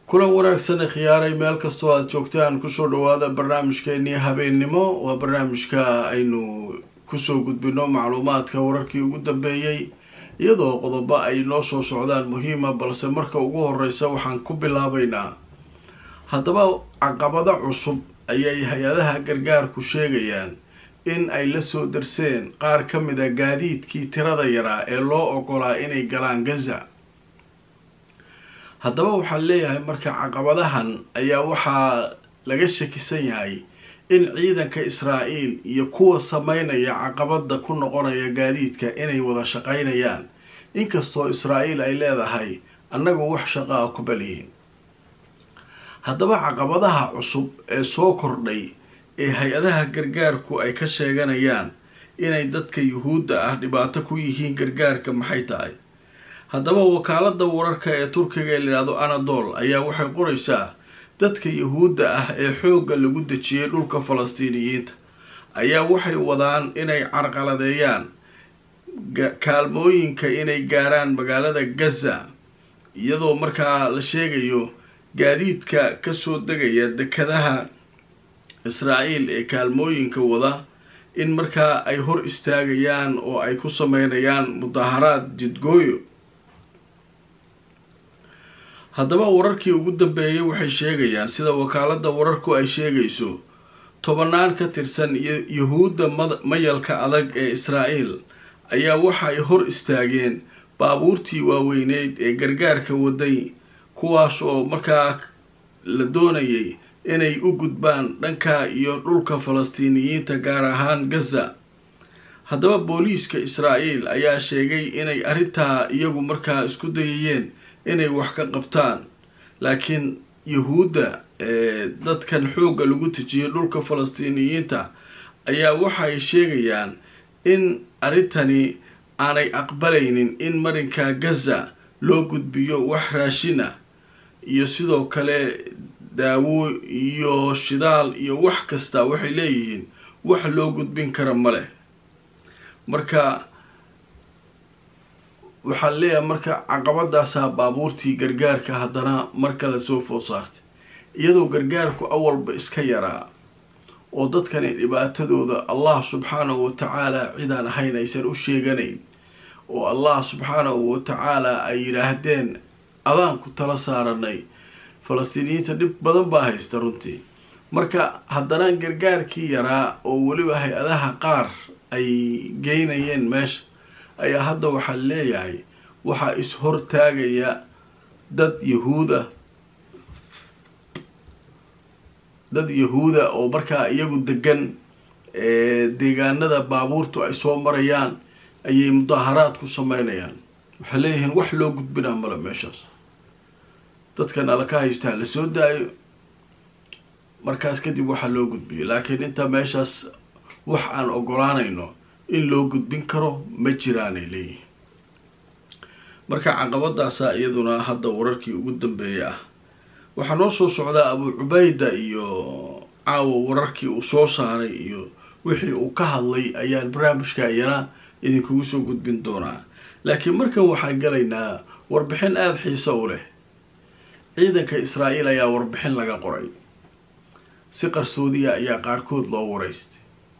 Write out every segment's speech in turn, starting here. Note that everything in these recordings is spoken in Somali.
kulan wanaagsan khiyaaray meel kastoo aada joogtaan kusoo dhawaada barnaamijkeenii habeennimo waa barnaamijka aynu kusoo gudbino macluumaadka wararkii ugu dambeeyey iyadoo qodobo ay noo soo socdaan muhiima balse marka ugu horeysa waxaan ku bilaabaynaa haddaba caqabado cusub ayay hay-adaha gargaarku sheegayaan in ay la soo darseen qaar ka mid a gaadiidkii tirada yaraa ee loo ogolaa inay galaan gaza haddaba waxaan leeyahay marka caqabadahan ayaa waxaa laga shakisan yahay in ciidanka israa'iil iyo kuwa sameynaya caqabada ku noqonaya gaadiidka inay wada shaqaynayaan inkastoo israa'iil ay leedahay annagu wax shaqaa ku baliyihin haddaba caqabadaha cusub ee soo kordhay ee hay-adaha gargaarku ay ka sheeganayaan inay dadka yuhuudda ah dhibaato ku yihiin gargaarka maxay tahay haddaba wakaalada wararka ee turkiga ee layidhahdo anadol ayaa waxay qoraysaa dadka yuhuudda ah ee xoogga lagu dejiyay dhulka falastiiniyiinta ayaa waxay wadaan inay carqaladeeyaan kaalmooyinka inay gaaraan magaalada gaza iyadoo markaa la sheegayo gaadiidka kasoo degaya dekadaha israa'iil ee kaalmooyinka wada in markaa ay hor istaagayaan oo ay ku sameynayaan mudaharaad jidgooyo haddaba wararkii ugu dambeeyay waxay sheegayaan sida wakaalada wararku ay sheegayso tobanaan ka tirsan yuhuudda mayalka adag ee israa'iil ayaa waxay hor istaageen baabuurtii waaweyneyd ee gargaarka waday kuwaas oo markaa la doonayay inay u gudbaan dhanka iyo dhulka falastiiniyiinta gaar ahaan gaza haddaba booliiska israa'iil ayaa sheegay inay arrintaa iyagu markaa isku dayayeen inay wax ka qabtaan laakiin yuhuudda ee dadkan xoogga lagu tejiyay dhulka falastiiniyiinta ayaa waxay sheegayaan in arrintani aanay aqbalaynin in marinka gaza loo gudbiyo wax raashina iyo sidoo kale daawo iyo shidaal iyo wax kasta waxay leeyihiin wax loo gudbin kara ma leh marka waxaan leeyahay marka caqabadaasaa baabuurtii gargaarka haddana mar kale soo food saartay iyadoo gargaarku awalba iska yaraa oo dadkani dhibaatadooda allah subxaanahu watacaala cidaan ahayn aysan u sheeganayn oo allah subxaanahu watacaala ay yidhaahdeen adaan ku tala saaranay falastiiniyiinta dhib badan baa haysta runtii marka haddana gargaarkii yaraa oo weliba hay-adaha qaar ay geynayeen meesha ayaa hadda waxaa leeyahay waxaa is-hortaagaya dad yahuuda dad yahuuda oo markaa iyagu degan deegaanada baabuurtu ay soo marayaan ayay mudaaharaad ku sameynayaan waxay leeyihiin wax loo gudbinaa male meeshaas dadkan ala ka haystaa la soo daayo markaas kadib waxaa loo gudbiyo laakiin inta meeshaas wax aan ogolaanayno in loo gudbin karo ma jiraanay leeyihiin marka caqabadaasa iyaduna hadda wararkii ugu dambeeyay ah waxaa noo soo socdaa abu cubayda iyo caawa wararkii uu soo saaray iyo wixii uu ka hadlay ayaan barnaamijka iyana idinkugu soo gudbin doonaa laakiin markan waxaan galaynaa warbixin aada xiiso u leh ciidanka israa'iil ayaa warbixin laga qoray si qarsoodiya ayaa qaarkood loo waraystay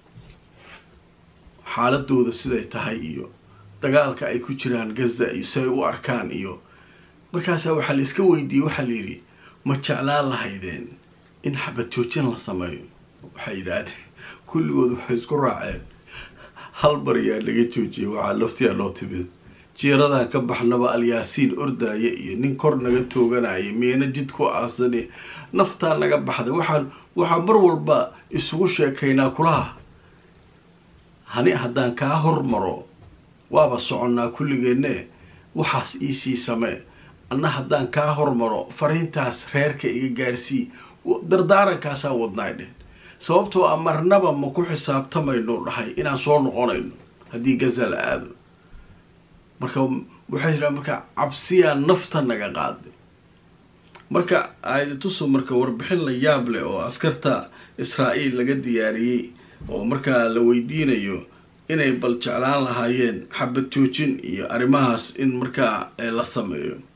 xaaladooda siday tahay iyo dagaalka ay ku jiraan gaza iyo siay u arkaan iyo markaasaa waxaa la iska weydiiyey waxaa la yidhi ma jeclaan lahaydeen in xabad joojin la sameeyo waxay yidhaahdeen kulligood waxay isku raaceen hal baryaa laga joojiyay waxaa laftiyaa loo timid jiiradan ka baxnaba alyaasiin ordaya iyo nin kor naga tooganaya miina jid ku aasani naftaa naga baxday waxaan waxaa mar walba isugu sheekaynaa kulaha hani haddaan kaa hormaro waaba soconnaa kulligeenne waxaas iisii samee anna haddaan kaa hormaro fariintaas reerka iga gaarsii dardaarankaasaan wadnaay dheh sababtoo a marnaba ma ku xisaabtamayno dhahay inaan soo noqonayno haddii gaza la aado marka waxay jiraa marka cabsiyaa nafta naga qaaday marka aayadatusu marka warbixin la yaab leh oo askarta israa'iil laga diyaariyey oo markaa la weydiinayo inay bal jeclaan lahaayeen xabad joojin iyo arrimahaas in markaa la sameeyo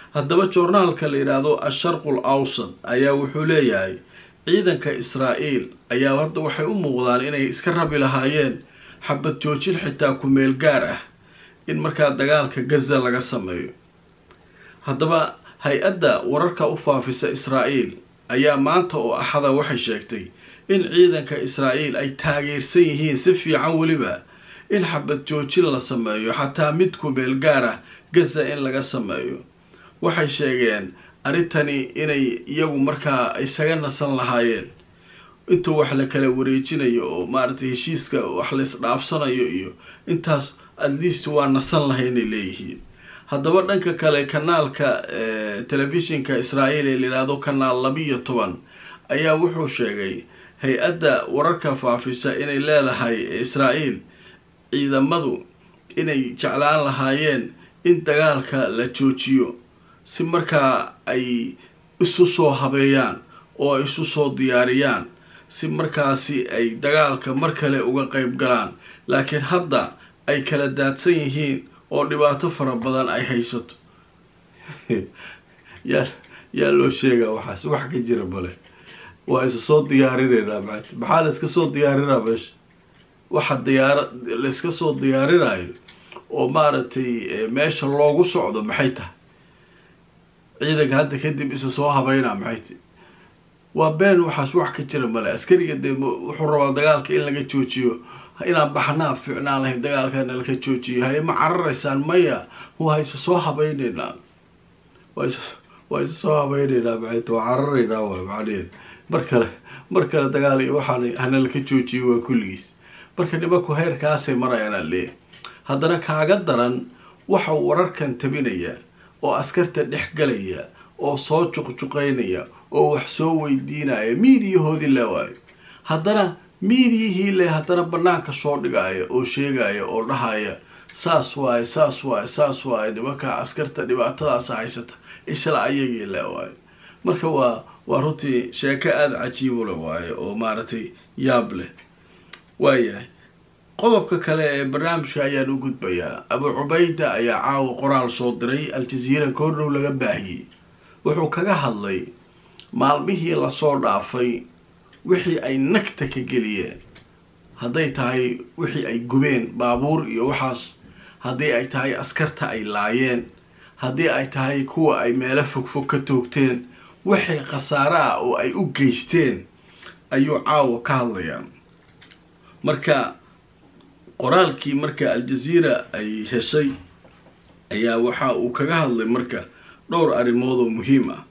haddaba joornaalka la yidhaahdo asharqul awsad ayaa wuxuu leeyahay ciidanka israa'iil ayaa hadda waxay u muuqdaan inay iska rabi lahaayeen xabad joojin xitaa ku-meel gaar ah in markaa dagaalka gaza laga sameeyo haddaba hay-adda wararka u faafisa israa'iil ayaa maanta oo axada waxay sheegtay in ciidanka israa'iil ay taageersan yihiin si fiican weliba in xabad joojin la sameeyo xataa mid ku-meel gaar ah gaza in laga sameeyo waxay sheegeen arrintani inay iyagu markaa isaga nasan lahaayeen inta wax la kala wareejinayo oo maaragtay heshiiska wax laysdhaafsanayo iyo intaas at least waa nasan lahay inay leeyihiin haddaba dhanka kale kanaalka telefishinka israa'iil ee layidhaahdo kanaal labiiyo toban ayaa wuxuu sheegay hay-adda wararka faafisa inay leedahay israa'iil ciidamadu inay jeclaan lahaayeen in dagaalka la joojiyo si markaa ay isu soo habeeyaan oo ay isu soo diyaariyaan si markaasi ay dagaalka mar kale uga qeyb galaan laakiin hadda ay kala daadsan yihiin oo dhibaato fara badan ay haysato yaa yaa loo sheegaa waxaas wax ka jira bale waa isa soo diyaarinaynaa maanta maxaa la iska soo diyaarinaa meesha waxa diyaara la iska soo diyaarinayo oo maaragtay meesha loogu socdo maxay tahay ciidanka hadda kadib isa soo habeynaa maxay tahy waa been waxaas wax ka jira male askariga dee wuxuu rabaa dagaalka in laga joojiyo inaan baxnaa ficnaan lahayn dagaalkana laka joojiyo haye ma cararaysaan maya waa isa soo habeyneynaa waa isa soo habeyneynaa maxayt waa cararaynaa waay macnaheed mar kale mar kale dagaal iyo waxaan hana laka joojiyo waa kulligiis marka nimanku heerkaasay marayaanaa leeyahy haddana kaaga daran waxa wararkan tabinaya oo askarta dhex galaya oo soo juqjuqaynaya oo wax soo weydiinaya miidiyahoodii le waayo haddana miidiyihii le haddana banaanka soo dhigaya oo sheegaya oo dhahaya saas waaye saas waaye saas waaye nimanka askarta dhibaatadaasa haysata isla ayagii le waayo marka waa waa runtii sheeko aada cajiibule waayo oo maaragtay yaab leh waayahay qodobka kale ee barnaamijka ayaan u gudbayaa abu cubayda ayaa caawa qoraal soo diray al-jaziira koordhow laga baahiyey wuxuu kaga hadlay maalmihii lasoo dhaafay wixii ay nagta ka geliyeen hadday tahay wixii ay gubeen baabuur iyo waxaas haddii ay tahay askarta ay laayeen haddii ay tahay kuwa ay meelo fogfog ka toogteen wixii khasaare ah oo ay u geysteen ayuu caawa ka hadlayaa marka qoraalkii marka al-jaziira ay heshay ayaa waxa uu kaga hadlay marka dhowr arrimood oo muhiim ah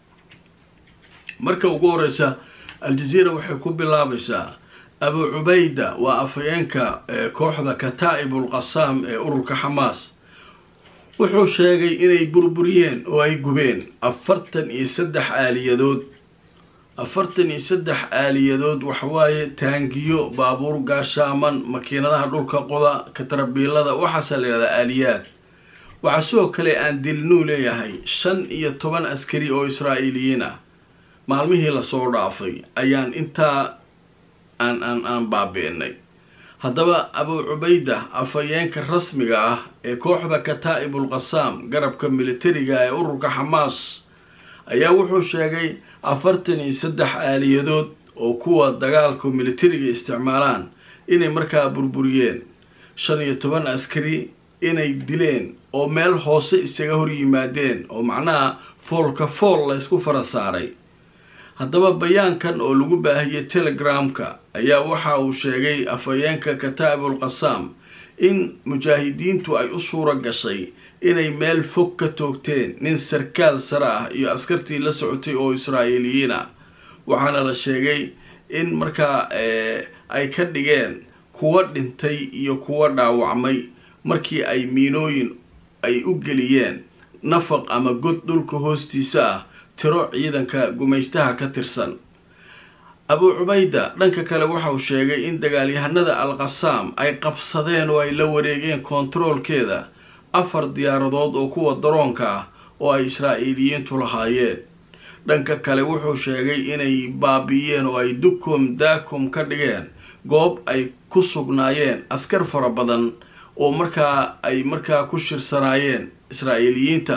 marka ugu horeysa al-jaziira waxay ku bilaabaysaa abu cubayda waa afhayeenka kooxda kataa'ibul qasaam ee ururka xamaas wuxuu sheegay inay burburiyeen oo ay gubeen afartan iyo saddex aaliyadood afartan iyo saddex aaliyadood waxawaaye taangiyo baabuur gaashaaman makiinadaha dhulka qoda katarabiilada waxaasa la yihahdaa aaliyaad waxaa sidoo kale aan dilnuu leeyahay shan iyo toban askari oo israa'iiliyiin ah maalmihii lasoo dhaafay ayaan intaa aan aan aan baabi'inay haddaba abu cubayda afhayeenka rasmiga ah ee kooxda kataa'ibul qasaam garabka militariga ee ururka xamaas ayaa wuxuu sheegay afartan iyo saddex aaliyadood oo kuwa dagaalka militariga isticmaalaan inay markaa burburiyeen shan iyo toban askari inay dileen oo meel hoose isaga hor yimaadeen oo macnaha foolka fool la ysku fara saaray haddaba bayaankan oo lagu baahiyey telegramka ayaa waxa uu sheegay afhayeenka kataa'ibul qasaam in mujaahidiintu ay u suura gashay inay meel fog ka toogteen nin sarkaal sare ah iyo askartii la socotay oo israa'iiliyiin ah waxaana la sheegay in markaa ay ka dhigeen kuwa dhintay iyo kuwa dhaawacmay markii ay miinooyin ay u geliyeen nafaq ama god dhulka hoostiisa ah tiro ciidanka gumaystaha ka tirsan abu cubayda dhanka kale waxauu sheegay in dagaalyahanada al qasaam ay qabsadeen oo ay la wareegeen kontaroolkeeda afar diyaaradood oo kuwa daroonka ah oo ay israa'iiliyiintu lahaayeen dhanka kale wuxuu sheegay inay baabi'iyeen oo ay dukum daakum ka dhigeen goob ay ku sugnaayeen askar fara badan oo markaa ay markaa ku shirsanaayeen israa'iiliyiinta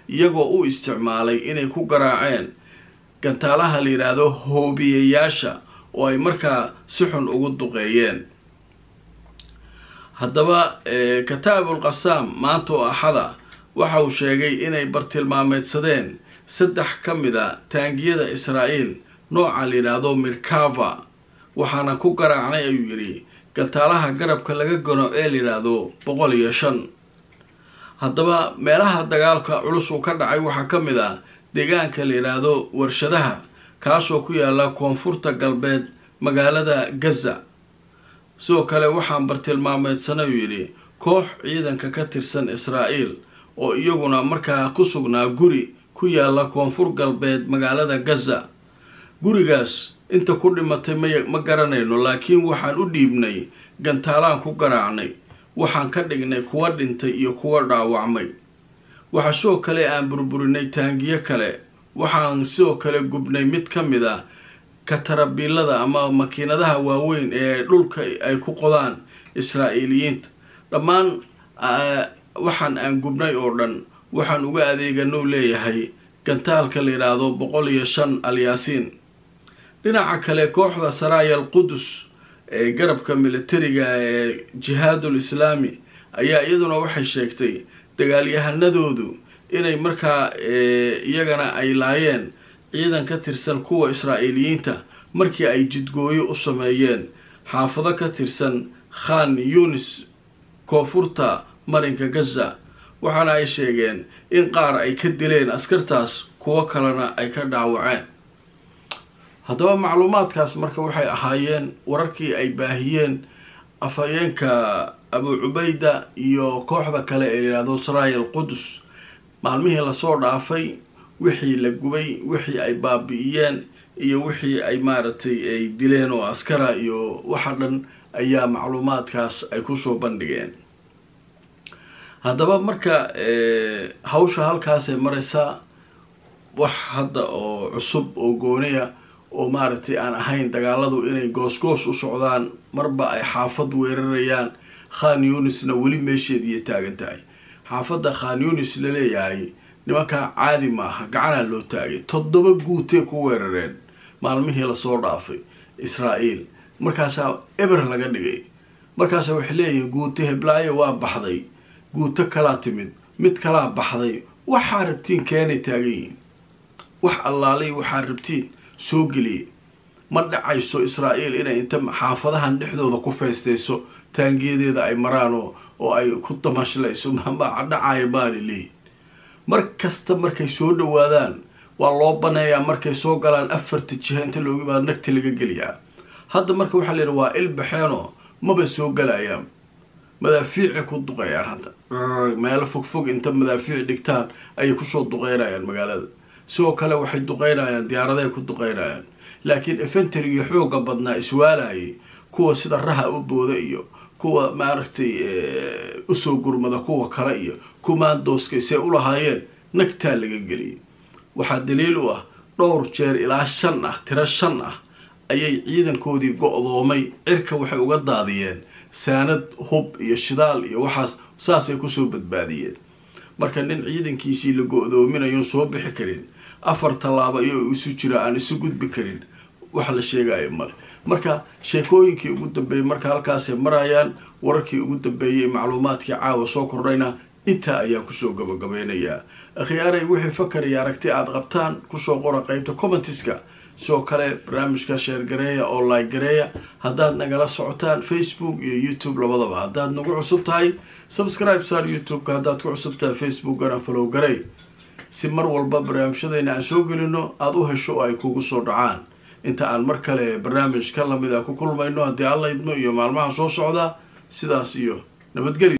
iyagoo u isticmaalay inay ku garaaceen gantaalaha la yidhaahdo hoobiyayaasha oo ay markaa si xun ugu duqeeyeen haddaba kataabul qasaam maanta oo axada waxa uu sheegay inay bartilmaameedsadeen saddex ka mid a taangiyada israa'iil nooca la yidhaahdo mirkava waxaana ku garaacnay ayuu yidhi gantaalaha garabka laga gano ee la yidhaahdo boqol iyo shan haddaba meelaha dagaalka culus uu ka dhacay waxaa ka mid ah deegaanka la yidhaahdo warshadaha kaasoo ku yaala koonfurta galbeed magaalada gaza sidoo kale waxaan bartilmaameedsanay uu yidhi koox ciidanka ka tirsan israa'iil oo iyaguna markaa ku sugnaa guri ku yaala koonfur galbeed magaalada gaza gurigaas inta ku dhimatay may ma garanayno laakiin waxaan u dhiibnay gantaalaan ku garaacnay waxaan ka dhignay kuwa dhintay iyo kuwa dhaawacmay waxaa sidoo kale aan burburinay taangiyo kale waxaan sidoo kale gubnay mid ka mid a katarabiilada ama makiinadaha waaweyn ee dhulka ay ku qodaan israa'iiliyiinta dhammaan waxaan aan gubnay oo dhan waxaan uga adeegano leeyahay gantaalka la yidhaahdo boqol iyo shan alyaasiin dhinaca kale kooxda saraaya al qudus ee garabka militariga ee jihaadul islaami ayaa iyaduna waxay sheegtay dagaalyahanadoodu inay markaa iyagana ay laayeen ciidan ka tirsan kuwa israa'iiliyiinta markii ay jidgooyo u sameeyeen xaafado ka tirsan khan yunis koonfurta marinka gaza waxaana ay sheegeen in qaar ay ka dileen askartaas kuwo kalena ay ka dhaawaceen haddaba macluumaadkaas marka waxay ahaayeen wararkii ay baahiyeen afhayeenka abu cubayda iyo kooxda kale ee layidhahdo saraaya al qudus maalmihii lasoo dhaafay wixii la gubay wixii ay baabi'iyeen iyo wixii ay maaragtay ay dileen oo askara iyo waxa dhan ayaa macluumaadkaas ay kusoo bandhigeen haddaba marka hawsha halkaasay maraysaa wax hadda oo cusub oo gooniya oo maaragtay aan ahayn dagaaladu inay goos-goos u socdaan marba ay xaafad weerarayaan khan yunisna weli meesheediiyo taagan tahay xaafadda khan yunis la leeyahay nimankaa caadi maaha gacanaa loo taagay toddoba guutee ku weerareen maalmihii lasoo dhaafay israa'iil markaasaa eber laga dhigay markaasa waxay leeyihiin guute heblaayo waa baxday guuto kalaa timid mid kalaa baxday waxaa rabtiin keenay taagan yihiin wax allaalay waxaa rabtiin soo geliyay ma dhacayso israa'iil inay inta xaafadahan dhexdooda ku feestayso taangiyadeeda ay maraan oo oo ay ku damashlayso mama dhacaya baani leeyihin mar kasta markay soo dhawaadaan waa loo baneeyaa markay soo galaan afarta jiha inta looga imaado nagta laga geliyaa hadda marka waxaa la yidhi waa ilbaxeenoo maba soo galayaan madaafiicay ku duqeeyaan hadda meelo fogfog inta madaafiic dhigtaan ayay kusoo duqeynayaan magaalada sidoo kale waxay duqeynayaan diyaaraday ku duqeynayaan laakiin efenteriga xooga badnaa iswaalayay kuwa sida raha u booda iyo kuwa maaragtay usoo gurmada kuwa kale iyo kumaandooskay see u lahaayeen nagtaa laga geliyay waxaa daliil u ah dhowr jeer ilaa shan ah tiro shan ah ayay ciidankoodii go-doomay cirka waxay uga daadiyeen saanad hub iyo shidaal iyo waxaas saasay kusoo badbaadiyeen marka nin ciidankiisii la go-doominayo soo bixi karin afar tallaabo iyo isu jira aan isu gudbi karin wax la sheegayo male marka sheekooyinkii ugu dambeeyey marka halkaasay marayaan wararkii ugu dambeeyey macluumaadkii caawa soo kordhayna intaa ayaa kusoo gabagabeynayaa akhyaaray wixii fakar iyo aragti aada qabtaan kusoo qora qeybta commentiska sidoo kale barnaamijka sheergareeya oo like gareeya haddaad nagala socotaan facebook iyo youtube labadaba haddaad nagu cusub tahay subscribe saar youtube-ka haddaad ku cusub tahay facebookana falow garey si mar walba barnaamijyadayna aan soo gelino aada u hesho oo ay kugu soo dhacaan inta aan mar kale barnaamij ka lamid a ku kulmayno haddii alla idmo iyo maalmaha soo socda sidaas iyo nabadgelyo